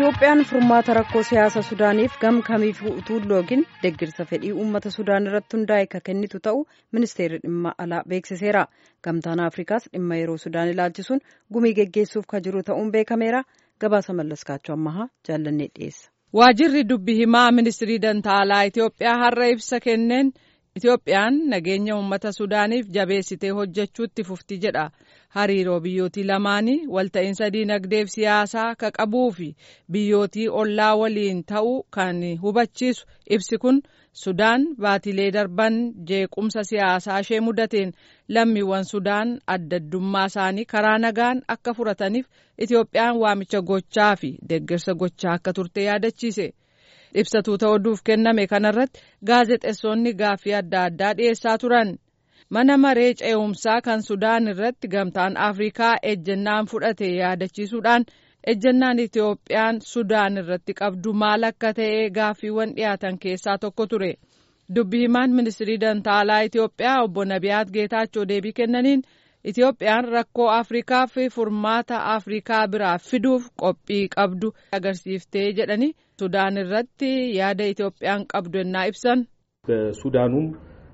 Itoophiyaan furmaata rakkoo siyaasa Sudaaniif gam kamiif utuu loogiin deeggarsa fedhii uummata Sudaan irratti hundaa'e kan kennitu ta'u ministeerri dhimma alaa beeksiseera. Gamtaan Afrikaas dhimma yeroo Sudaan ilaalchisuun gumii geggeessuuf kan jiru ta'uun beekameera. Gabaasa mallaskaachuu ammahaa jaallannee dhiyeessa. Waajirri dubbi himaa ministirii dantaalaa Itoophiyaa har'a ibsa kenneen Itoophiyaan nageenya uummata Sudaaniif jabeessitee hojjechuutti fufti jedha. Hariiroo biyyootii lamaanii walta'iinsa diinagdeef siyaasaa ka qabuu fi biyyootii ollaa waliin ta'uu kan hubachiisu ibsi kun Sudaan baatilee darban jeequmsa siyaasaa ishee mudateen lammiiwwan Sudaan addaddummaa isaanii karaa nagaan akka furataniif Itoophiyaan waamicha gochaa fi deeggarsa gochaa akka turte yaadachiise. Ibsatuu ta'uuf kenname kanarratti gaazexeessonni gaaffii adda addaa dhiyeessaa turan. Mana maree ce'umsaa kan Sudaan irratti gamtaan Afrikaa ejjennaan fudhate yaadachiisuudhaan ejjennaan Itoophiyaan Sudaan irratti qabdu maal akka ta'e gaaffiiwwan dhiyaatan keessaa tokko ture. Dubbi himaan ministirii dantaalaa Itoophiyaa obbo Nabiyaat Geetaachoo deebii kennaniin Itoophiyaan rakkoo Afrikaa fi furmaata Afrikaa biraa fiduuf qophii qabdu agarsiiftee jedhanii Sudaan irratti yaada Itoophiyaan qabdu ennaa ibsan በሱዳኑም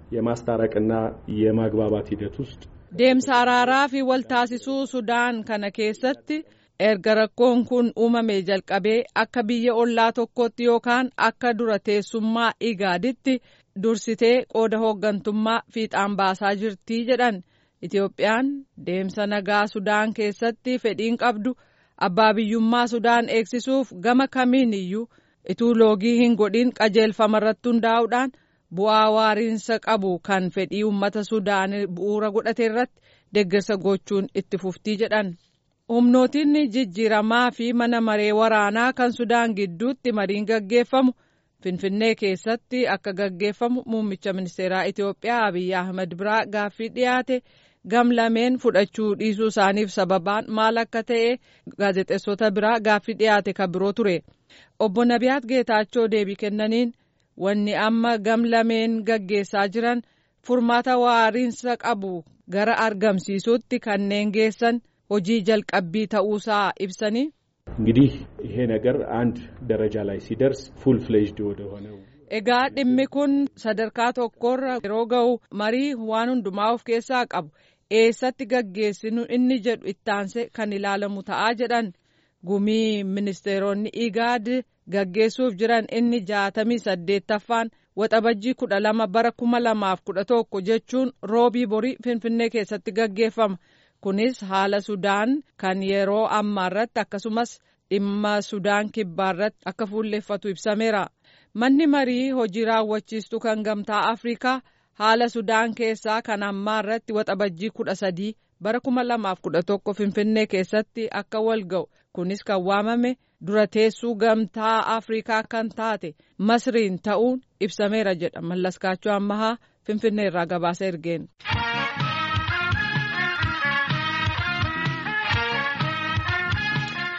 የማስታረቅና የማግባባት ሂደት ውስጥ deemsa araaraa fi waltaasisuu Sudaan kana keessatti erga rakkoon kun uumame jalqabee akka biyya ollaa tokkotti yookaan akka dura teessummaa igaaditti dursitee qooda hooggantummaa fiixaan baasaa jirtii jedhan Itoophiyaan deemsa nagaa Sudaan keessatti fedhiin qabdu abbaa biyyummaa Sudaan eegsisuuf gama kamiin iyyuu ituu loogii hin godhin qajeelfama irratti hundaa'uudhaan bu'aa waariinsa qabu kan fedhii uummata Sudaan bu'uura godhate irratti deeggarsa gochuun itti fuftii jedhan. Humnootiin jijjiiramaa fi mana maree waraanaa kan Sudaan gidduutti mariin gaggeeffamu Finfinnee keessatti akka gaggeeffamu muummicha ministeeraa Itoophiyaa Abiyyi Ahmed biraa gaaffii dhiyaate gam lameen fudhachuu dhiisuu isaaniif sababaan maal akka ta'e gaazexeessota biraa gaaffii dhiyaate kan biroo ture. Obbo Nabiyaat Geetaachoo deebii kennaniin wanni amma gam lameen gaggeessaa jiran furmaata waariinsa qabu gara argamsiisuutti kanneen geessan hojii jalqabbii ta'uusaa ibsanii. እንግዲህ ይሄ ነገር አንድ ደረጃ ላይ ሲደርስ ፉል ፍሌጅድ ወደ ሆነው Egaa dhimmi kun sadarkaa tokkorra yeroo ga'u marii waan hundumaa of keessaa qabu eessatti gaggeessinu inni jedhu ittaanse kan ilaalamu ta'aa jedhan gumii ministeeronni igaad gaggeessuuf jiran inni jaatamii saddeettaffaan waxabajjii kudha lama bara kuma lamaaf kudha tokko jechuun roobii borii finfinnee keessatti gaggeeffama. kunis haala sudaan kan yeroo ammaa irratti akkasumas dhimma sudaan kibbaa irratti akka fuulleffatu ibsameera manni marii hojii raawwachiistuu kan gamtaa afrikaa haala sudaan keessaa kan ammaa irratti waxabajjii kudha sadii bara kuma lamaaf kudha tokko finfinnee keessatti akka wal ga'u kunis kan waamame dura teessuu gamtaa afrikaa kan taate masriin ta'uun ibsameera jedha mallaskaachuu ammahaa finfinnee irraa gabaasa ergeen.